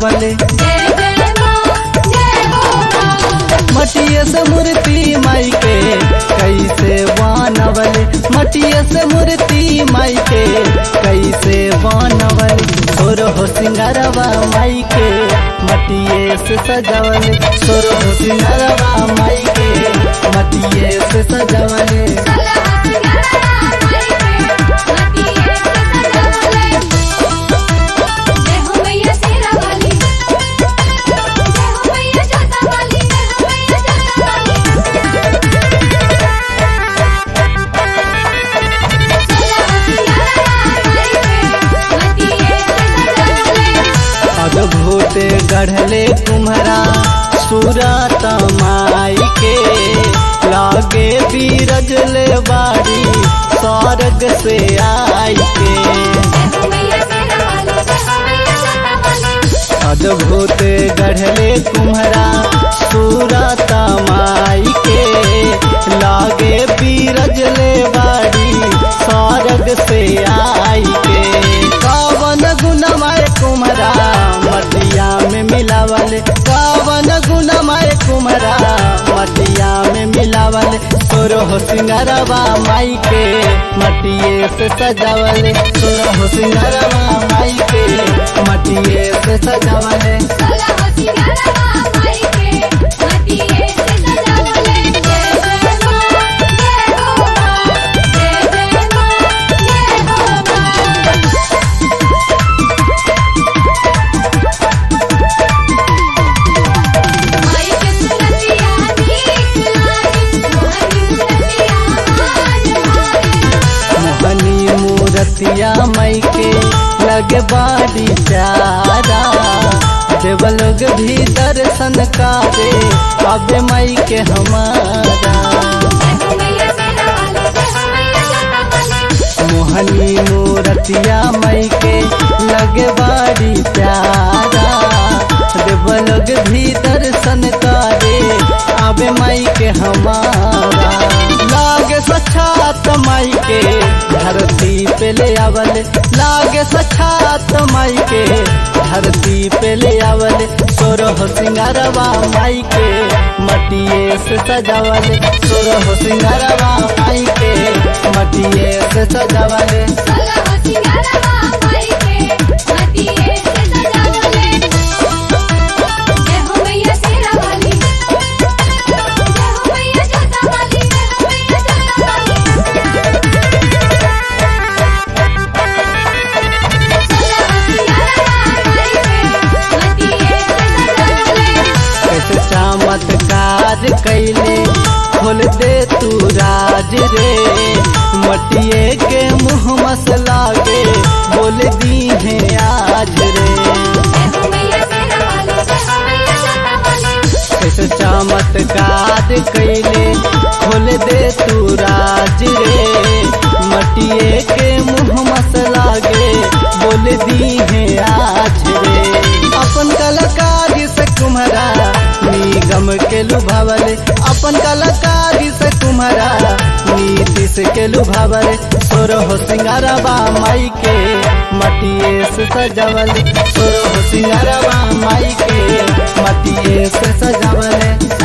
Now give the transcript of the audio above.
बनवले जय जय माँ जय हो माँ मटिया से मूर्ति माई के कैसे बनवले मटिया से मूर्ति माई के कैसे बनवले सोर हो सिंगारवा माई के मटिए से सजवले सोर हो सिंगारवा माई के मटिए से सजवले सलहा सिंगारा माई के मटिए से सजवले जय हो मैया शेरा वाली जय हो मैया जोता वाली जय हो मैया जोता वाली अद्भुत गढ़ले कुम्हरा सूरत माई के लागे बीरजले बाड़ी स्वर्ग से आई के अद्भुत गढ़ले कुम्हरा सूरत माई के लागे बीरजले बाड़ी स्वर्ग से आई के कावन गुणमय कुम्हरा मटिया में मिलावल कावन गुणमय कुम्हरा मटिया में मिलावल तोरो सिंगरवा माई के मटिए से सजावल तोरो सिंगरवा माई के मटिए से सजावल मोहनी मूरतिया मई के लगे बाड़ी प्यारा देव लोग भी दर्शन कारे अब मई के हमारा मोहनी मूरतिया मई के लगे बाड़ी प्यारा देव लोग भी दर्शन कारे अब मई के हमारा लागे सक्षात माई के धरती पे ले आवल लागे सक्षात माई के धरती पे ले आवल सोरह सिंगारवा माई के मटिए से सजावल सोरह सिंगारवा माई के मटिए से सजावल कैसे चमत्कार कैले खोल दे तू राज रे मटिए के मुँह मसला के बोल दी है आज रे कैसे चमत्कार कैले खोल दे तू राज रे मटिए के मुँह मसला के बोल दी है आज रे अपन कलाकारी से कुम्हरा निगम के लुभावल अपन कलाकारी से कुम्हरा नीतीश के लुभावल सोरह सिंगारवा माई के मटिए से सजावल सोरह सिंगारवा माई के मटिए से सजावल